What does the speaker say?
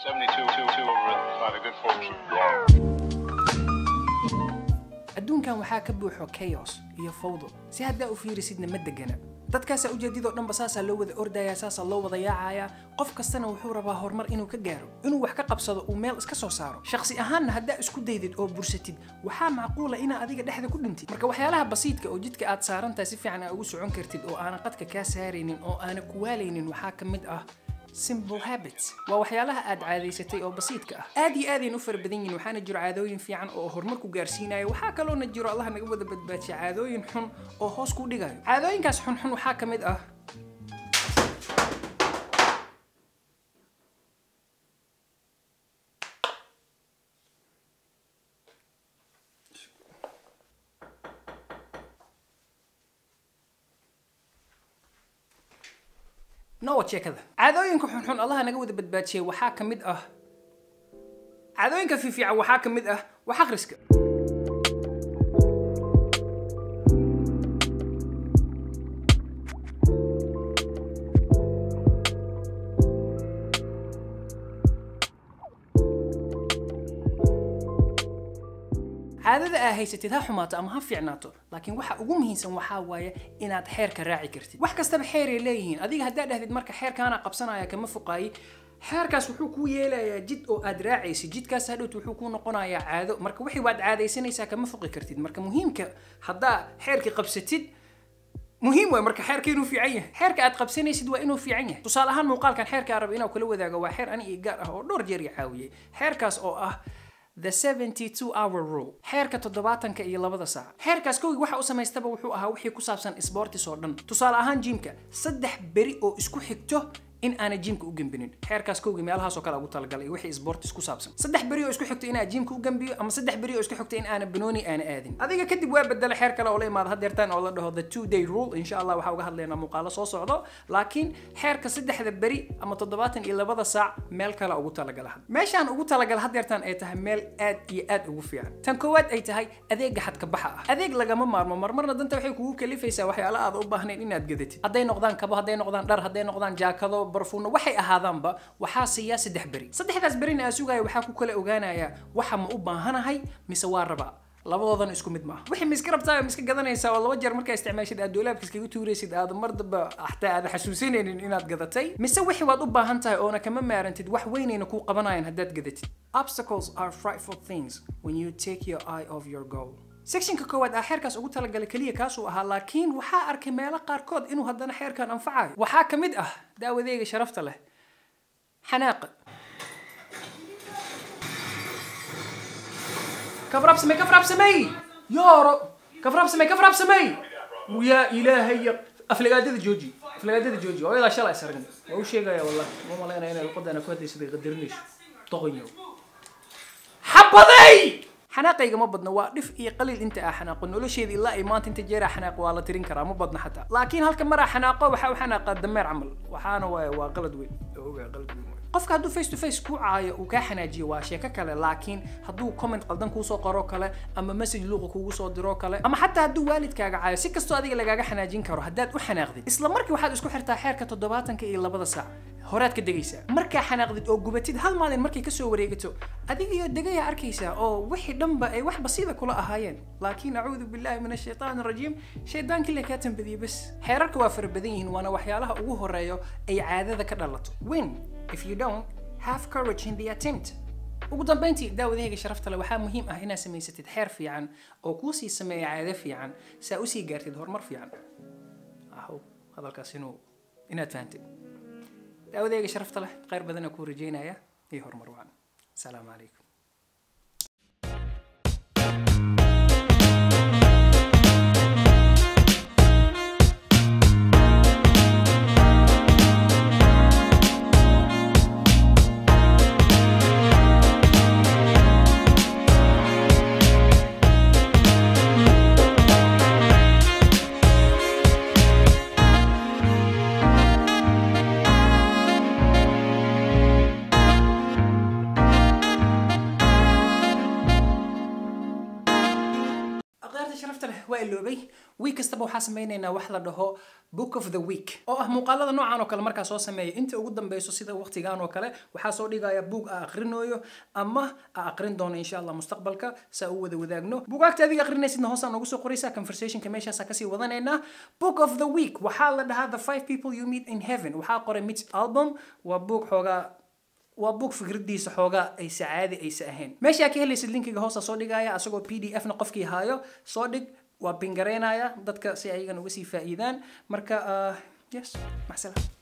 72 two, two over by the good fortune. adduunkan waxaa ka buuxo chaos iyo fawdo si haddaa u fiirisidna ma degana dadkaasaa ujeedidoo dhanba saasaa loo wada ordayaa saasaa loo wada yaacayaa qof kastana wuxuu rabaa horumar inuu ka gaaro inuu wax ka qabsado uu meel iska soo saaro shakhsi ahaanna haddaa isku daydid oo bursatid waxaa macquula inaa adiga dhexda ku dhintid marka waxyaalaha basiidka oo jidka aad saarantahay si fiican aa ugu socon kartid oo aanan qadka kaa saaraynin oo aanan kuwaalaynin waxaa ka mid ah simple habits waa waxyaalaha aad caadaysatay oo basiidka ah aad iyo aadayn u fara badan yihin waxaana jiro caadooyin fiican oo horumar ku gaarsiinaya waxaa kaloona jiro allah naga wada badbaajiya caadooyin xun oo hoos ku dhigayo caadooyinkaas xunxun waxaa ka mid ah nowa sheekada caadooyinka xunxun allaha naga wada badbaajiyay waxaa ka mid ah caadooyinka fiifiican waxaa ka mid ah wax akhriska caadada aa haysatid ha xumaato ama ha fiicnaato laakiin waxa ugu muhiimsan waxaa waaye inaad xeerka raaci kartid wax kastaba xeeray leeyihiin adiga haddaa dhahdid marka xeerkaana qabsanaya kama foqaayi xeerkaas wuxuu kuu yeelayaa jid oo aad raacaysid jidkaas hadhowt wuxuu kuu noqonayaa caado marka wixii waad caadaysanaysaa kama foqi kartid marka muhiimka haddaa xeerkii qabsatid muhiim waay marka xeerka inuu fiican yahay xeerka aad qabsanaysid waa inuu fiican yahay tusaale ahaan muuqaalkan xeerka aan raba inaan kula wadaago waa xeer ani iyo gaar ah oo dhowr jeer i caawiyey xeerkaas oo ah the 72 hour rule xeerka toddobaatanka iyo labada saac xeerkaas kowgii waxa u samaystaba wuxuu ahaa wixii ku saabsan sportis oo dhan tusaale ahaan jimka saddex beri oo isku xigto in aana jimka u gembinin xeerkaas kowgii meelahaasoo kale ugu talagalay wixii sportis ku saabsan saddex beri oo isku xigto inaa jimka u gembiyo ama saddex beri oo isku xigto in aana banooni aana aadin adiga kadib waa bedela xeer kale oo la imaada hadeertaan oo la dhaho the two day rule insha allah waxaa uga hadlaynaa muuqaalo soo socdo laakiin xeerka saddexda beri ama toddobaatan iyo labada saac meel kale ugu talagala meeshaan ugu talagala hadeertaan ay tahay meel aad iyo aad ugu fiican tan koowaad ay tahay adeega xadka baxa ah adeeg lagama maarmo marmarna danta waxay kugu kalifaysaa waxyaala aad u baahnayn inaad gadatid hadday noqdaan kabo hadday noqdaan dhar hadday noqdaan jaakado barfuuno waxay ahaadaanba waxaa siiyaa saddex beri saddexdaas berina aa sugaya waxaa ku kala ogaanayaa waxa ma u baahanahay mise waa rabaa labadoodan isku mid maaha wixii ma iska rabtaa ma iska gadanaysaa oo laba jeer markaa isticmaashid aad doolaabka iskaga tuuraysid aad mar damba xataa aad xasuusinaynin inaad gadatay mise wixii waad u baahan tahay oona kama maarantid wax weynayna kuu qabanayaan haddaad gadatid obstacles are frightful things when you take your eye off your goal sectionka koowaad aa xeerkaas ugu talagalay keliya kaasuu ahaa laakiin waxaa arkay meelo qaarkood inuu haddana xeerkan anfacayo waxaa ka mid ah daawadeega sharafta leh xanaaqa كفراب سمي كفراب سمي يا رب كفراب سمي كفراب سمي ويا إلهي أفلقادة جوجي أفلقادة جوجي ويلا شلا يسرقني وش شيء يا والله مو مالنا هنا القد أنا كنت يسدي قدرنيش طغيو حبضي xanaaqayga ma badna waa dhif iyo qaliil inta aa xanaaqo nolosheeda ilaa ay maanta inta jeeraa xanaaq waa la tirin karaa ma badna xataa laakiin halka maraa xanaaqo waxaa u xanaaqaa dameer camal waxaana waaya waa qalad weyn ogaa qalad weyn qofka hadduu face to face ku caayo uu kaa xanaajiyo waa sheeko kale laakiin hadduu comment qaldan kuusoo qoro kale ama message luuqa kugu soo diro kale ama xataa hadduu waalidkaaga caayo si kastoo adiga lagaaga xanaajin karo haddaad u xanaaqdid isla markii waxaad isku xirtaa xeerka toddobaatanka iyo labada saac horaad ka degaysaa markaa xanaaqdid oo gubatid hal maalin markay kasoo wareegato adigiyo degayaa arkaysaa oo wixii dhanba ay wax basiida kula ahaayeen laakiin acuudu billahi min ashaytaan arajiim shaydaankii la kaa tambadiyey bas xeerarka waa fara badan yihiin waana waxyaalaha ugu horeeyo ay caadada ka dhalato win if you don't have courage in the attempt ugu dambeyntii daawadahayga sharafta le waxaa muhiim ah inaad samaysatid xeer fiican oo kuu sii sameeya caado fiican saa usii gaartid horumar fiican ahow hadalkaas inuu inaad fahantid daawadayga sharafta leh khayr badanaa kuu rajeynaya iyo horumar wacan asalaamu calaykum aqdaarta sharafta leh waa iloobay week kastaba waxaa sameynaynaa wax la dhaho book of the week oo ah muuqaalada noocan oo kale markaa soo sameeya inta ugu dambeyso sida waqtigan oo kale waxaa soo dhigaya buug a aqrinooyo ama a aqrin doono insha allah mustaqbalka saa u wada wadaagno buugaagta adiga aqrinaysidna hoosaan noogu soo qoraysaa conversationka meeshaasa kasii wadanaynaa book of the week waxaa la dhahaa the five people you meet in heaven waxaa qoray mitch album waa buug xoogaa waa buug fikradiisa xoogaa aysa caadi aysa ahayn meesha ka helaysid linkiga hoosta soo dhigaya asagoo p d f na qofkii haayo soo dhig waa bingareynaya dadka si ayagana uga sii faa'iidaan marka yes maxsala